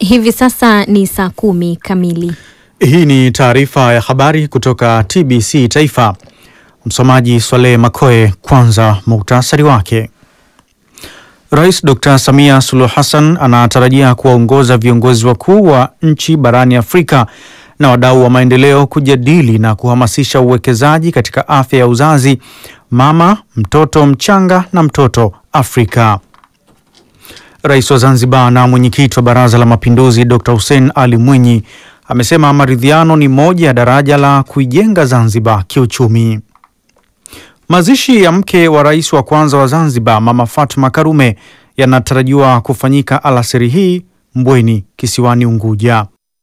Hivi sasa ni saa kumi kamili. Hii ni taarifa ya habari kutoka TBC Taifa. Msomaji Swaleh Makoe. Kwanza muktasari wake. Rais Dr. Samia Suluhu Hassan anatarajia kuwaongoza viongozi wakuu wa nchi barani Afrika na wadau wa maendeleo kujadili na kuhamasisha uwekezaji katika afya ya uzazi, mama, mtoto mchanga na mtoto Afrika. Rais wa Zanzibar na mwenyekiti wa Baraza la Mapinduzi Dr. Hussein Ali Mwinyi amesema maridhiano ni moja ya daraja la kuijenga Zanzibar kiuchumi. Mazishi ya mke wa rais wa kwanza wa Zanzibar Mama Fatma Karume yanatarajiwa kufanyika alasiri hii Mbweni kisiwani Unguja.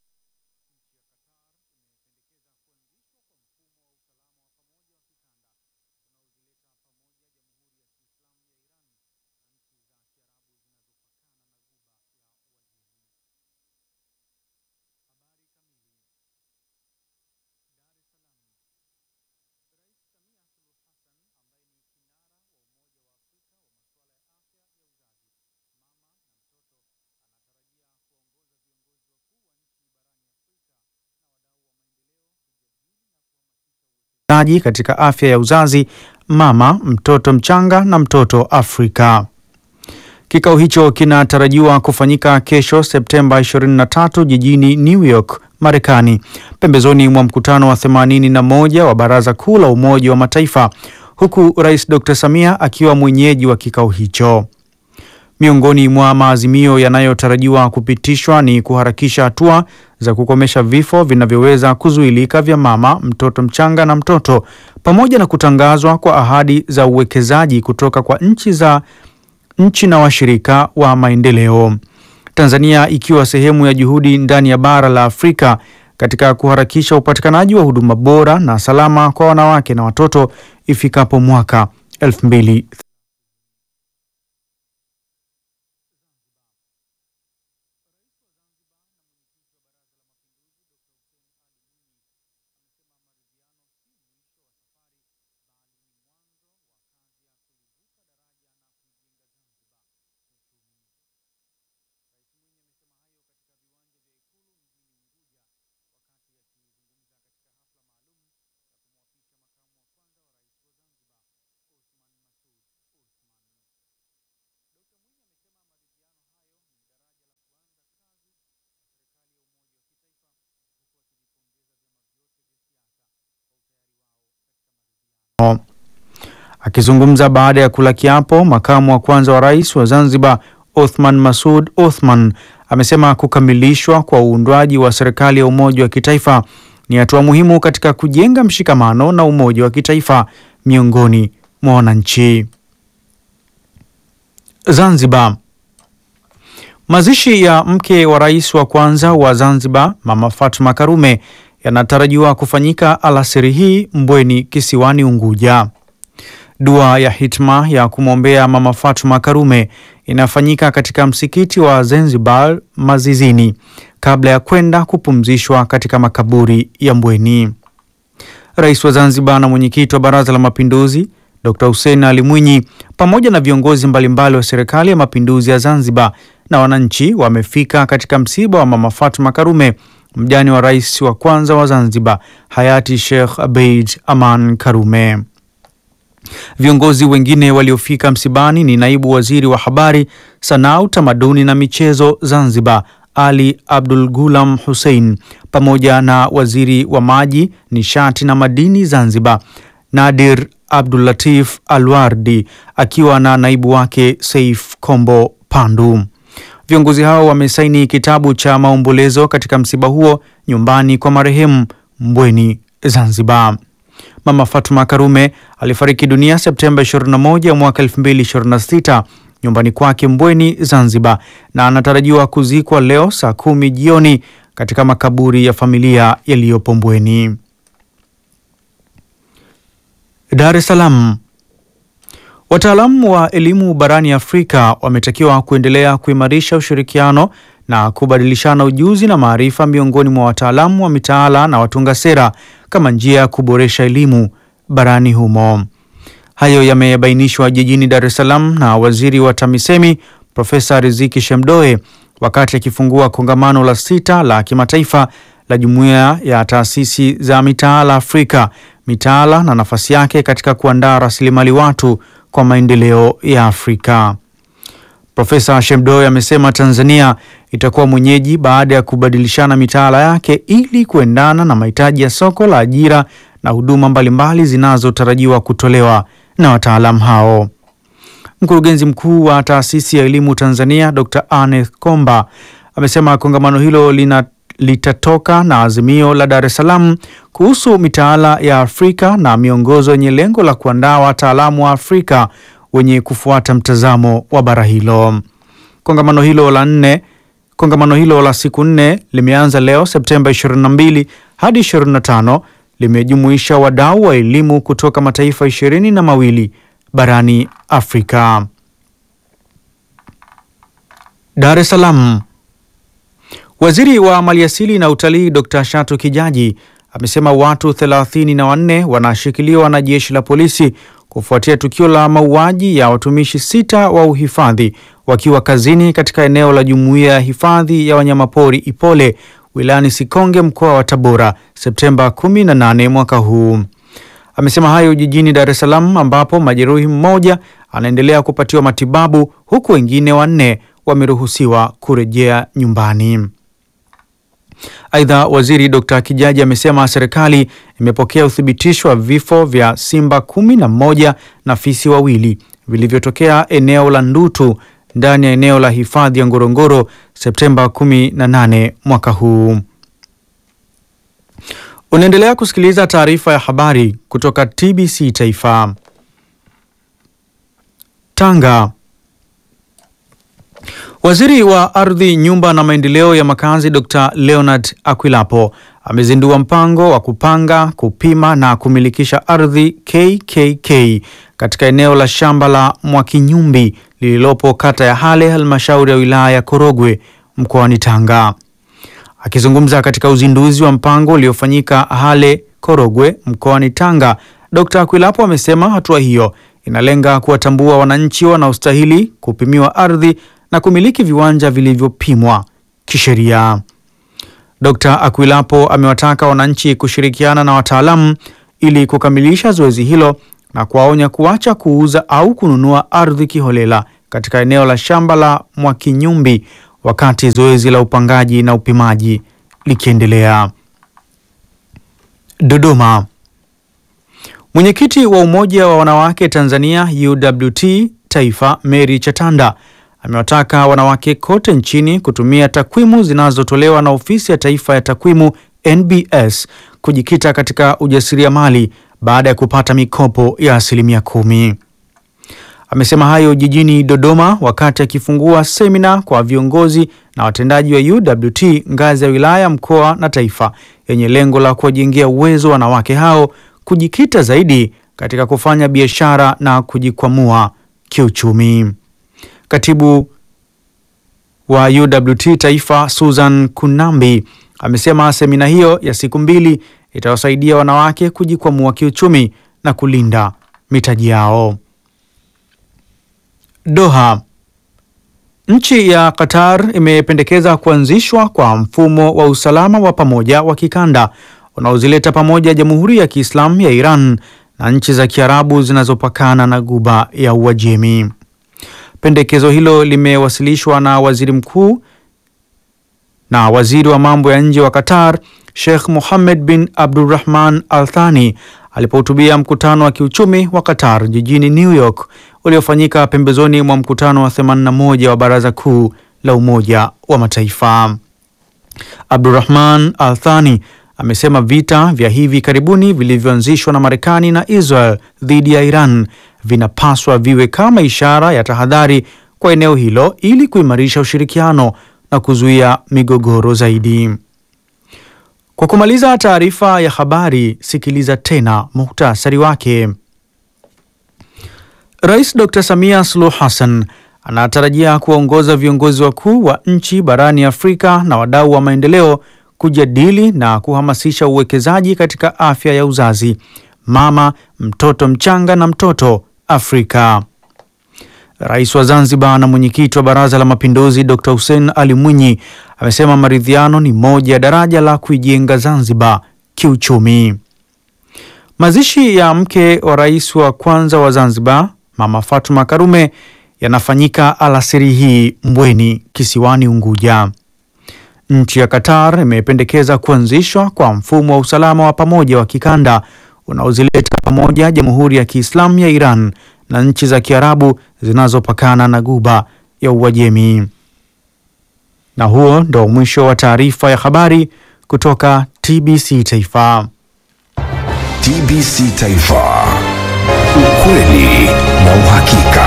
aji katika afya ya uzazi, mama, mtoto mchanga na mtoto Afrika. Kikao hicho kinatarajiwa kufanyika kesho Septemba 23 jijini New York, Marekani, pembezoni mwa mkutano wa 81 wa Baraza Kuu la Umoja wa Mataifa, huku Rais Dr. Samia akiwa mwenyeji wa kikao hicho. Miongoni mwa maazimio yanayotarajiwa kupitishwa ni kuharakisha hatua za kukomesha vifo vinavyoweza kuzuilika vya mama, mtoto mchanga na mtoto, pamoja na kutangazwa kwa ahadi za uwekezaji kutoka kwa nchi za nchi na washirika wa maendeleo. Tanzania ikiwa sehemu ya juhudi ndani ya bara la Afrika katika kuharakisha upatikanaji wa huduma bora na salama kwa wanawake na watoto ifikapo mwaka elfu mbili Akizungumza baada ya kula kiapo, makamu wa kwanza wa rais wa Zanzibar Othman Masud Othman amesema kukamilishwa kwa uundwaji wa serikali ya umoja wa kitaifa ni hatua muhimu katika kujenga mshikamano na umoja wa kitaifa miongoni mwa wananchi. Zanzibar. Mazishi ya mke wa rais wa kwanza wa Zanzibar Mama Fatma Karume yanatarajiwa kufanyika alasiri hii Mbweni kisiwani Unguja. Dua ya hitma ya kumwombea Mama Fatma Karume inafanyika katika msikiti wa Zanzibar Mazizini kabla ya kwenda kupumzishwa katika makaburi ya Mbweni. Rais wa Zanzibar na mwenyekiti wa Baraza la Mapinduzi Dr. Hussein Ali Mwinyi pamoja na viongozi mbalimbali wa Serikali ya Mapinduzi ya Zanzibar na wananchi wamefika katika msiba wa Mama Fatma Karume, mjane wa rais wa kwanza wa Zanzibar hayati Sheikh Abeid Aman Karume. Viongozi wengine waliofika msibani ni naibu waziri wa habari, sanaa, utamaduni na michezo Zanzibar Ali Abdul Gulam Hussein pamoja na waziri wa maji, nishati na madini Zanzibar Nadir Abdul Latif Alwardi akiwa na naibu wake Saif Kombo Pandu. Viongozi hao wamesaini kitabu cha maombolezo katika msiba huo nyumbani kwa marehemu Mbweni, Zanzibar. Mama Fatuma Karume alifariki dunia Septemba 21 mwaka 2026 nyumbani kwake Mbweni, Zanzibar, na anatarajiwa kuzikwa leo saa kumi jioni katika makaburi ya familia yaliyopo Mbweni. Dar es Salaam. Wataalamu wa elimu barani Afrika wametakiwa kuendelea kuimarisha ushirikiano na kubadilishana ujuzi na maarifa miongoni mwa wataalamu wa mitaala na watunga sera kama njia ya kuboresha elimu barani humo. Hayo yamebainishwa jijini Dar es Salaam na waziri wa TAMISEMI Profesa Riziki Shemdoe wakati akifungua kongamano la sita la kimataifa la Jumuiya ya Taasisi za Mitaala Afrika, mitaala na nafasi yake katika kuandaa rasilimali watu kwa maendeleo ya Afrika. Profesa Shemdoe amesema Tanzania itakuwa mwenyeji baada ya kubadilishana mitaala yake ili kuendana na mahitaji ya soko la ajira na huduma mbalimbali zinazotarajiwa kutolewa na wataalamu hao. Mkurugenzi mkuu wa Taasisi ya Elimu Tanzania Dr. Aneth Komba amesema kongamano hilo lina litatoka na azimio la Dar es Salaam kuhusu mitaala ya Afrika na miongozo yenye lengo la kuandaa wataalamu wa Afrika wenye kufuata mtazamo wa bara hilo. Kongamano hilo la nne kongamano hilo la siku nne limeanza leo Septemba 22 hadi 25, limejumuisha wadau wa elimu kutoka mataifa ishirini na mawili barani Afrika. Dar es Salaam. Waziri wa Maliasili na Utalii Dr. Shatu Kijaji amesema watu thelathini na wanne wanashikiliwa na jeshi la polisi kufuatia tukio la mauaji ya watumishi sita wa uhifadhi wakiwa kazini katika eneo la Jumuiya ya Hifadhi ya Wanyamapori Ipole wilayani Sikonge mkoa wa Tabora Septemba 18 mwaka huu. Amesema hayo jijini Dar es Salaam ambapo majeruhi mmoja anaendelea kupatiwa matibabu huku wengine wanne wameruhusiwa kurejea nyumbani. Aidha, waziri Dr. Kijaji amesema serikali imepokea uthibitisho wa vifo vya simba kumi na moja na fisi wawili vilivyotokea eneo la Ndutu ndani ya eneo la hifadhi ya Ngorongoro Septemba 18 mwaka huu. Unaendelea kusikiliza taarifa ya habari kutoka TBC Taifa. Tanga. Waziri wa Ardhi, Nyumba na Maendeleo ya Makazi Dr. Leonard Akwilapo amezindua mpango wa kupanga, kupima na kumilikisha ardhi KKK katika eneo la shamba la Mwakinyumbi lililopo kata ya Hale, halmashauri ya wilaya ya Korogwe mkoani Tanga. Akizungumza katika uzinduzi wa mpango uliofanyika Hale, Korogwe mkoani Tanga, Dr. Akwilapo amesema hatua hiyo inalenga kuwatambua wananchi wanaostahili kupimiwa ardhi na kumiliki viwanja vilivyopimwa kisheria. Dr. Akwilapo amewataka wananchi kushirikiana na wataalamu ili kukamilisha zoezi hilo na kuwaonya kuacha kuuza au kununua ardhi kiholela katika eneo la shamba la Mwakinyumbi wakati zoezi la upangaji na upimaji likiendelea. Dodoma. Mwenyekiti wa Umoja wa Wanawake Tanzania UWT Taifa Mary Chatanda amewataka wanawake kote nchini kutumia takwimu zinazotolewa na Ofisi ya Taifa ya Takwimu NBS kujikita katika ujasiriamali baada ya kupata mikopo ya asilimia kumi. Amesema hayo jijini Dodoma wakati akifungua semina kwa viongozi na watendaji wa UWT ngazi ya wilaya, mkoa na taifa yenye lengo la kuwajengea uwezo wanawake hao kujikita zaidi katika kufanya biashara na kujikwamua kiuchumi. Katibu wa UWT Taifa Susan Kunambi amesema semina hiyo ya siku mbili itawasaidia wanawake kujikwamua kiuchumi na kulinda mitaji yao. Doha. Nchi ya Qatar imependekeza kuanzishwa kwa mfumo wa usalama wa pamoja wa kikanda unaozileta pamoja Jamhuri ya Kiislamu ya Iran na nchi za Kiarabu zinazopakana na Ghuba ya Uajemi. Pendekezo hilo limewasilishwa na waziri mkuu na waziri wa mambo ya nje wa Qatar Sheikh Mohammed bin Abdulrahman Al Thani alipohutubia mkutano wa kiuchumi wa Qatar jijini New York uliofanyika pembezoni mwa mkutano wa 81 wa Baraza Kuu la Umoja wa Mataifa. Abdulrahman Al Thani amesema vita vya hivi karibuni vilivyoanzishwa na Marekani na Israel dhidi ya Iran vinapaswa viwe kama ishara ya tahadhari kwa eneo hilo ili kuimarisha ushirikiano na kuzuia migogoro zaidi. Kwa kumaliza taarifa ya habari, sikiliza tena muhtasari wake. Rais Dr. Samia Suluhu Hassan anatarajia kuwaongoza viongozi wakuu wa nchi barani Afrika na wadau wa maendeleo kujadili na kuhamasisha uwekezaji katika afya ya uzazi, mama, mtoto mchanga na mtoto Afrika. Rais wa Zanzibar na mwenyekiti wa Baraza la Mapinduzi Dr. Hussein Ali Mwinyi amesema maridhiano ni moja ya daraja la kuijenga Zanzibar kiuchumi. Mazishi ya mke wa rais wa kwanza wa Zanzibar Mama Fatuma Karume yanafanyika alasiri hii Mbweni kisiwani Unguja. Nchi ya Qatar imependekeza kuanzishwa kwa mfumo wa usalama wa pamoja wa kikanda unaozileta pamoja Jamhuri ya Kiislamu ya Iran na nchi za Kiarabu zinazopakana na Ghuba ya Uajemi. Na huo ndo mwisho wa taarifa ya habari kutoka TBC Taifa. TBC Taifa. Ukweli na uhakika.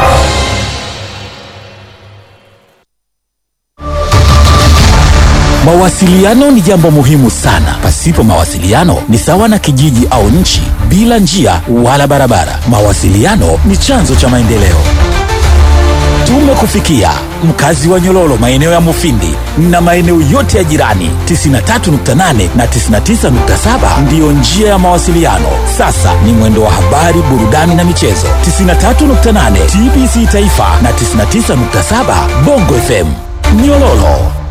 Mawasiliano ni jambo muhimu sana. Pasipo mawasiliano ni sawa na kijiji au nchi bila njia wala barabara. Mawasiliano ni chanzo cha maendeleo. Tumekufikia mkazi wa Nyololo, maeneo ya Mufindi na maeneo yote ya jirani. 93.8 na 99.7 ndiyo njia ya mawasiliano. Sasa ni mwendo wa habari, burudani na michezo. 93.8 TBC Taifa na 99.7 Bongo FM Nyololo.